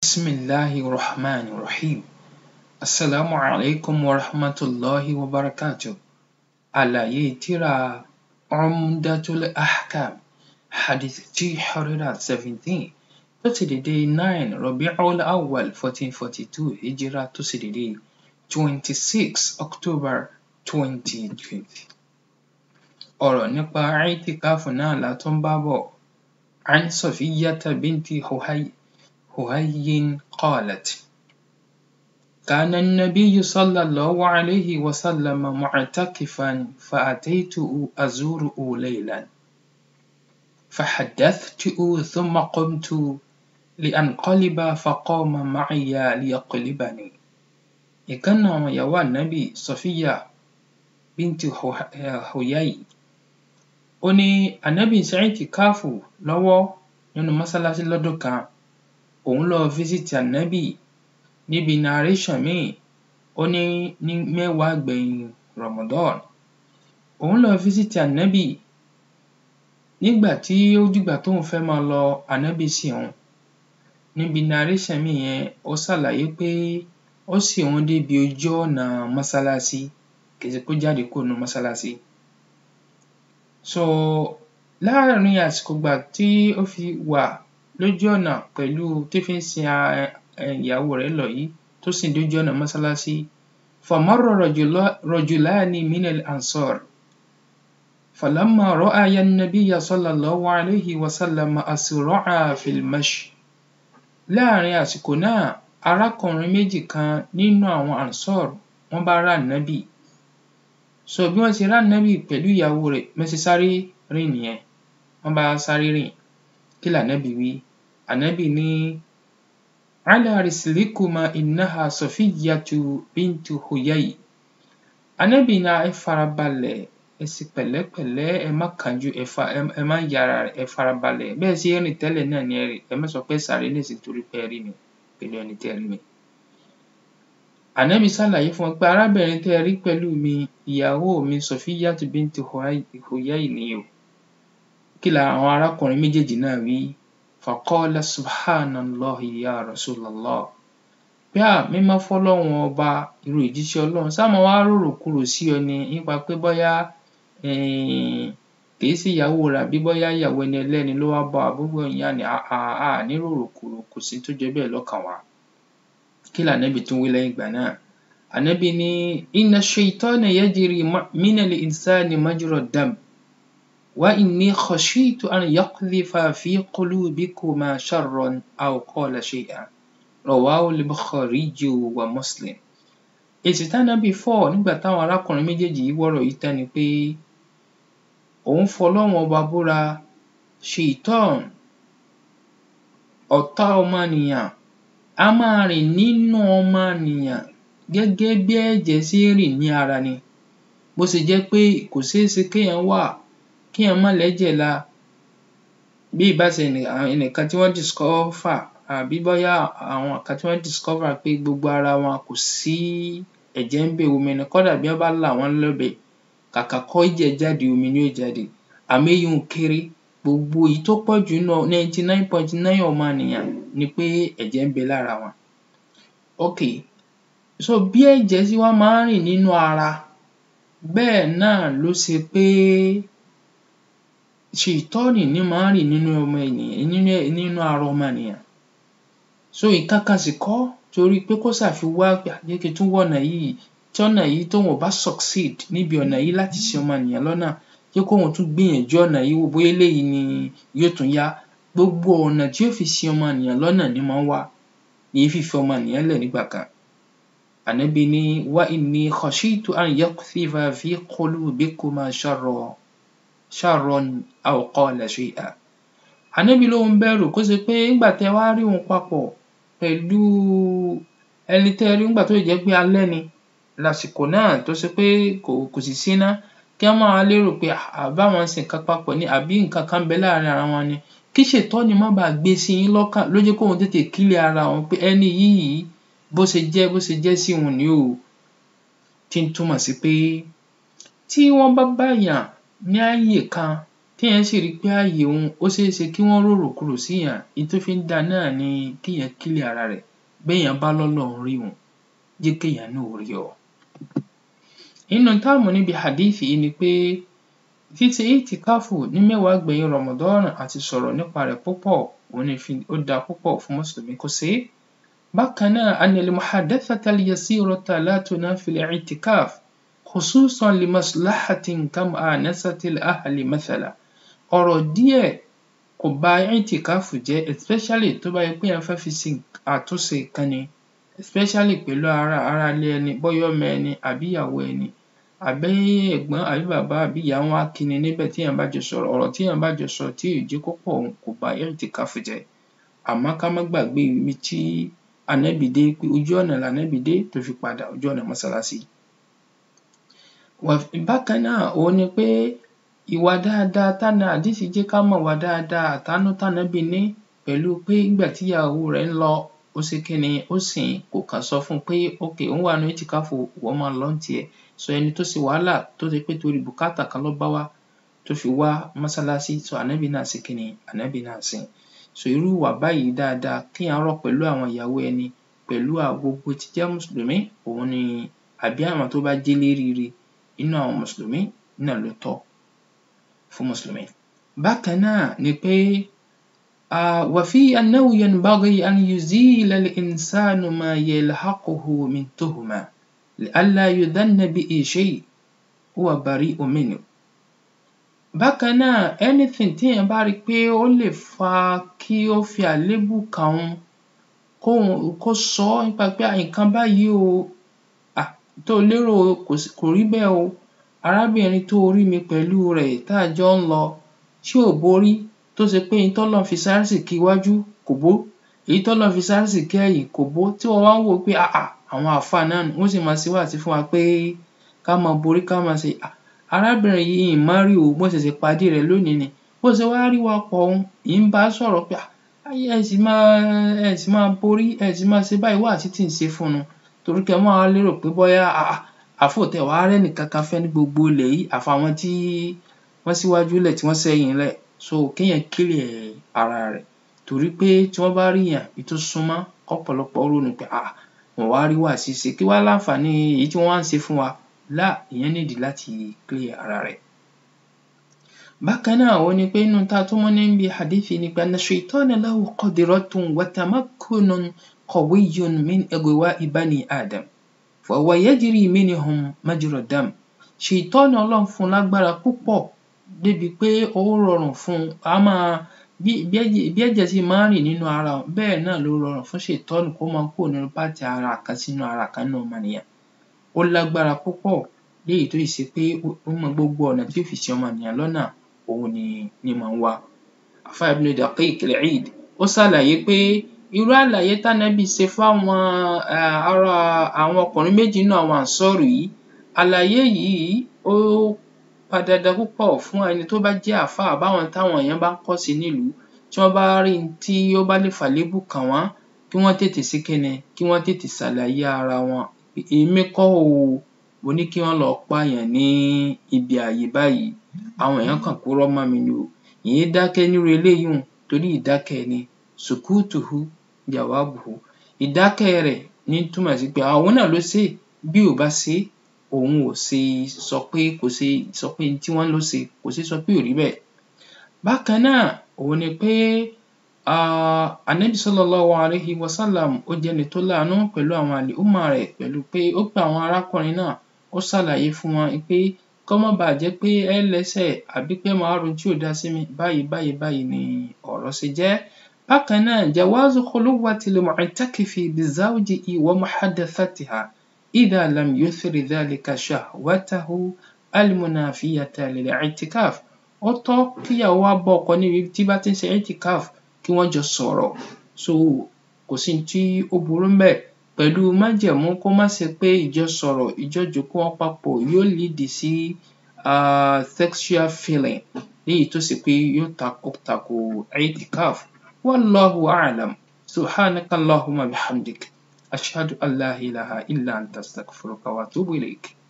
بسم الله الرحمن الرحيم السلام عليكم ورحمة الله وبركاته àlàyé tírà Umdatul Ahkam hadith two hundred and seventeen tó ṣe dédé nine Rabi'ul Awwal fourteen forty two hijira tó ṣe dédé twenty six October twenty twenty. ọ̀rọ̀ nípa i'tikaf náà la tún bá bọ̀ عن صفية بنت حهي حهي قالت كان النبي صلى الله عليه وسلم معتكفا فأتيته أزوره ليلا فحدثته ثم قمت لأنقلب فقام معي ليقلبني ìkan nínú àwọn ìyàwó ànábì Sọfíyà bíntì Huyai ó ní ànábì ń ṣe i'tikafu lọ́wọ́ nínú mọ́sálásí lọ́dún kan òun lọ físítì ànábì níbi narration míì ó ní ní mẹ́wàá gbẹ̀yìn Ramadan òun lọ físítì ànábì nígbà tí ó dìgbà tóun fẹ́ máa lọ ànábì sì òun níbi narration míì yẹn ó ṣàlàyé pé ó sì òun débi ojú ọ̀nà mọ́sálásí kì í ṣe pé ó jáde kúrò nínú mọ́sálásí so láàrin àsìkò ìgbà tí ó fi wà lójú ọ̀nà pẹ̀lú tí fi ń sin ìyàwó rẹ̀ lọ yìí tó sì dójú ọ̀nà mọ́sálásí فمر رجلان من الأنصار فلما رأيا النبي صلى الله عليه وسلم أسرعا في المشي láàrin àsìkò náà arákùnrin méjì kan nínú àwọn Ansar wọ́n bá rí ànábì so bí wọ́n ṣe rí ànábì pẹ̀lú ìyàwó rẹ̀ bí wọ́n ṣe sáré rìn nìyẹn wọ́n bá sáré rìn kí lànábì wí ànábì ní على رسلكما إنها صفية بنت حيي ànábì ní ẹ farabalẹ̀ ẹ sì pẹ̀lẹ́pẹ̀lẹ́ ẹ má kánjú ẹ má yára ẹ farabalẹ̀ bẹ́ẹ̀ ṣe ń rìn tẹ́lẹ̀ náà ni ẹ rìn ẹ má sọ pé ẹ sáré nísìnyí torí pé ẹ rí mi pẹ̀lú ẹni tẹ́ ẹ rí mi. ànábì ṣàlàyé fún wọn pé arábìnrin tẹ́ ẹ rí pẹ̀lú mi ìyàwó mi Sọfíyàtu bíntì Huyai ni o kí làwọn arákùnrin méjèèjì náà wí فقال سبحان الله يا رسول الله pé à mímọ́ fọ́lọ́run ọba irú ìjíṣẹ́ ọlọ́run ṣáà máa wá rorò kurò sí ọ ni nípa pé bóyá kì í sí ìyàwó rẹ̀ àbí bóyá ìyàwó ẹni ẹlẹ́ni ló wá bá wa gbogbo ìyẹn ni à ní rorò kurò kò sí tó jọ bẹ́ẹ̀ lọ́kàn wa kí lànábì tún wí lẹ́yìn ìgbà náà ànábì ní inna shaytana yajri mina l-insani majra dam وإني خشيت أن يقذف في قلوبكما شرا أو قال شيئا رواه البخاري ومسلم èsì tánábì fọ̀ nígbà táwọn arákùnrin méjèèjì yìí wọ́rọ̀ yìí tán ni pé òun fọlọ́run ọba búra ṣèitán ọ̀tá ọmọnìyàn á máa rìn nínú ọmọnìyàn gẹ́gẹ́ bí ẹ̀jẹ̀ ṣe ń rìn ní ara ni bó ṣe jẹ́ pé kò ṣeé ṣe kéèyàn wà kéèyàn má lẹ́jẹ̀ la bí ìbá ṣe ẹnìkan tí wọ́n discover àbí bóyá àwọn kan tí wọ́n discover pé gbogbo ara wọn kò sí ẹ̀jẹ̀ ń bẹ̀ omi ni kódà bí wọ́n bá là wọ́n lọ́bẹ kàkà kẹ́jẹ̀ jáde omi ni yóò jáde àmọ́ èyí un kéré gbogbo èyí tó pọ̀ jù nínú ninety nine point nine ọmọnìyàn ni pé ẹ̀jẹ̀ ń bẹ lára wọn. ok so bí ẹ̀jẹ̀ ṣe wá máa ń rìn nínú ara bẹ́ẹ̀ náà ló ṣe pé ṣèitọ́ọ̀nì ní máa ń rìn nínú ọmọ ènìyàn nínú nínú ara ọmọ ènìyàn so nǹkan kan sì kọ́ torí pé kó ṣáà fi wá jẹ́ kí n tún wọ̀nà yìí tí ọ̀nà yìí tóun ò bá succeed níbi ọ̀nà yìí láti ṣì ọmọ ènìyàn lọ́nà jẹ́ kóun tún gbìyànjú ọ̀nà yìí wò bóyá eléyìí ni yóò tún yá gbogbo ọ̀nà tí yóò fi ṣì ọmọ ènìyàn lọ́nà ni máa ń wá èyí fífi ọmọ ènìyàn lẹ̀ nígbà kan ànábì ní wa inni khashitu an yaqdhifa fi qulubikuma sharran sharran aw qala shay'an ànábì lóun bẹ̀rù kó ṣe pé nígbà tẹ́ wá rí òun papọ̀ pẹ̀lú ẹni tẹ́ rí nígbà tó jẹ́ pé alẹ́ ni lásìkò náà tó ṣe pé kò kò sì síná kí wọ́n máa lérò pé àbáwọn ń ṣe nǹkan papọ̀ ni àbí nǹkan kan ń bẹ láàrin ara wọn ni kí ṣètọ́ni má bàa gbé sí yín lọ́kàn ló jẹ́ kóun tètè clear ara òun pé ẹni yìí bó ṣe jẹ́ bó ṣe jẹ́ sí òun ni o tí ń túmọ̀ sí pé tí wọ́n bá báyàn ní ààyè kan téèyàn sì rí i pé ààyè òun ó ṣeé ṣe kí wọ́n rorò kurò síyàn èyí tó fi ń dáa náà ni kéèyàn clear ara rẹ̀ béèyàn bá lọ́lọ́run rí òun jẹ́ kéèyàn náà ó rí ọ. nínú tá a mú níbi hadith yìí ni pé ṣíṣe ìtìkáfù ní mẹ́wàá gbẹ̀yìn Ramadan àti sọ̀rọ̀ nípa rẹ̀ púpọ̀ òun ni ó dáa púpọ̀ fún mùsùlùmí kó ṣe é. bákan náà anna al-muhadathata al-yasirata la tunafi al-i'tikaf khususan li maslahatin kam'anasati al-ahli mathala ọ̀rọ̀ díẹ̀ kò ba ìtìkáfù jẹ́ especially tó bá yẹ pé èèyàn fẹ́ fi ṣe àtúnṣe kan ni especially pẹ̀lú ará aráalé ẹni bóyá ọmọ ẹni àbí ìyàwó ẹni àbí ẹ̀gbọ́n àbí bàbá àbí ìyá wọn á kí ni níbẹ̀ téèyàn bá jọ sọ̀rọ̀ ọ̀rọ̀ téèyàn bá jọ sọ tí ò jẹ́ kó pọ̀ òun kò ba ìtìkáfù jẹ́ àmọ́ ká má gbàgbé ibi tí ànábì dé pé ojú ọ̀nà lànábì dé tó fi padà ojú ọ̀nà mọ́sálásí. bákan náà òun ni pé ìwà dáadáa tánà àdísì jẹ́ ká mọ̀ wà dáadáa àtàánú tànábì ní pẹ̀lú pé nígbà tíyàwó rẹ̀ ń lọ ó ṣe kíni ó sìn kò kàn sọ fún un pé ok òun wà nínú ìtìkáfù ìwọ máa lọ ní tiẹ̀ so ẹni tó ṣe wàhálà tó ṣe pé torí bùkátà kan ló bá wá tó fi wá mọ́sálásí so ànábì náà ṣe kíni ànábì náà sìn so irú ìwà báyìí dáadáa kéèyàn rọ̀ pẹ̀lú àwọn ìyàwó ẹni pẹ̀lú gbogbo tí jẹ́ mùsùlùmí òun ni àbí àwọn tó bá jẹ́ léríire nínú àwọn mùsùlùmí náà ló tọ́ fún mùsùlùmí. bákan náà ni pé وفي أنه ينبغي أن يزيل الإنسان ما يلحقه من تهمة لئلا يظن به شيء هو بريء منه. bákan náà anything téèyàn bá rí i pé ó lè fa kí ó fi àléébù kàn òun kó sọ ọ́ nípa pé nǹkan báyìí o um tó o lérò kò rí bẹ́ẹ̀ o arábìnrin tó o rí mi pẹ̀lú rẹ̀ tá a jọ ń lọ ṣé ò borí tó ṣe pé ohun tọ́lọ́run fi sárísìkí iwájú kò bó èyí tọ́lọ́run fi sárísìkí ẹ̀yìn kò bó tí wọ́n wá ń wò ó pé um àwọn àáfàá náà nù wọ́n sì máa ṣe wáàsí fún wa pé ká máa borí ká máa ṣe um arábìnrin yìí n mọ̀ rí o mo ṣẹ̀ṣẹ̀ pàdé rẹ̀ lónìí ni bó ṣe wá rí wa pọ̀ un ì ń bá a sọ̀rọ̀ pé um ẹ sì máa ẹ sì máa borí ẹ sì máa ṣe báyìí wáàsí tí ń ṣe fún un torí kẹ́ ẹ má wá lérò pé bóyá um àáfà ò tiẹ̀ wá rẹ́nì kankan fẹ́ ní gbogbo ilẹ̀ yìí àfàwọn tí wọ́n síwájú lẹ̀ tí wọ́n sẹ́yìn lẹ̀ so kéèyàn clear ara rẹ̀ torí pé tí wọ́n bá ríyàn èyí tó súnmọ́ kọ́pọ̀lọpọ̀ ronú pé um wọ́n wá rí wáàsí ṣe kí wá láǹfààní èyí tí wọ́n wá ń ṣe fún wa lá èèyàn need láti clear ara rẹ̀. bákan náà òun ni pé nínú tá a tún mú níbi hadith ni pé anna shaytana lahu qudratun wa tamakkunun qawiyyun min ighwa'i bani adam fa huwa yajri minhum majra dam ṣètọ́nì ọlọ́run fún un lágbára púpọ̀ débi pé ó rọrùn fún un á máa bí bí ẹ̀jẹ̀ ṣe máa ń rìn nínú ara òun bẹ́ẹ̀ náà ló rọrùn fún ṣètọ́nì kó máa kúrò nínú pátì ara kan sínú ara kan nínú ọmọnìyàn ó lágbára púpọ̀ léyìí tó sì ṣe pé ó mọ gbogbo ọ̀nà tí ó fi ṣì ọmọnìyàn lọ́nà òun ni ní máa ń wá. àfáà Ibn Daqiq al-Eid ó ṣàlàyé pé irú àlàyé tánábì ṣe fáwọn ará àwọn ọkùnrin méjì nínú àwọn ànsọ́ọ̀rù yìí àlàyé yìí ó pọn dandan púpọ̀ fún ẹni tó bá jẹ́ àáfàá àbáwọn táwọn èèyàn bá ń kọ́ṣe nílùú tí wọ́n bá rí n tí ó bá lè fàléébù kàn wọ́n kí wọ́n tètè ṣe kíni kí wọ́n tètè ṣàlàyé ara wọn èmi kọ́ o mo ní kí wọ́n lọ pààyàn ní ibi ààyè báyìí àwọn èèyàn kàn purọ́ mọ́ mi ni o èé dákẹ́ nírú eléyìí un torí ìdákẹ́ ni sukutuhu jawabuhu ìdákẹ́ rẹ̀ ní túmọ̀ sí pé òun náà ló ṣe é bí ò bá ṣe é òun ò ṣe sọ pé kò ṣe sọ pé tí wọ́n ló ṣe kò ṣe sọ pé ò rí bẹ́ẹ̀. bákan náà òun ni pé Ànábì sallallahu alayhi wa sallam ó jẹ́ ẹni tó láàánú pẹ̀lú àwọn àlùmọ̀ rẹ̀ pẹ̀lú pé ó pe àwọn arákùnrin náà ó ṣàlàyé fún wọn pé kó má baà jẹ́ pé ẹ lẹ́ṣẹ̀ àbí pé màá ro tí ò dá sí mi báyìí báyìí báyìí ni ọ̀rọ̀ ṣe jẹ́. bákan náà jawazu khuluwati l-mu'takifi bi zawjihi wa muhadathatiha إذا لم يثر ذلك شهوته المنافية للاعتكاف ó tọ́ kíyàwó wá bá ọkọ níbi tí bá ti ń ṣe itikaf kí wọ́n jọ sọ̀rọ̀ so kò sí ohun tí ó burú ńbẹ̀ pẹ̀lú májẹ̀mú kó má ṣe pé ìjọsọ̀rọ̀ ìjọjòkó wọn papọ̀ yóò lead sí um sexual feeling léyìí tó ṣe pé yóò tako tako itikaf wallahu a'lam subhanaka allahumma bihamdik ashhadu an la ilaha illa anta astaghfiruka wa atubu ilayk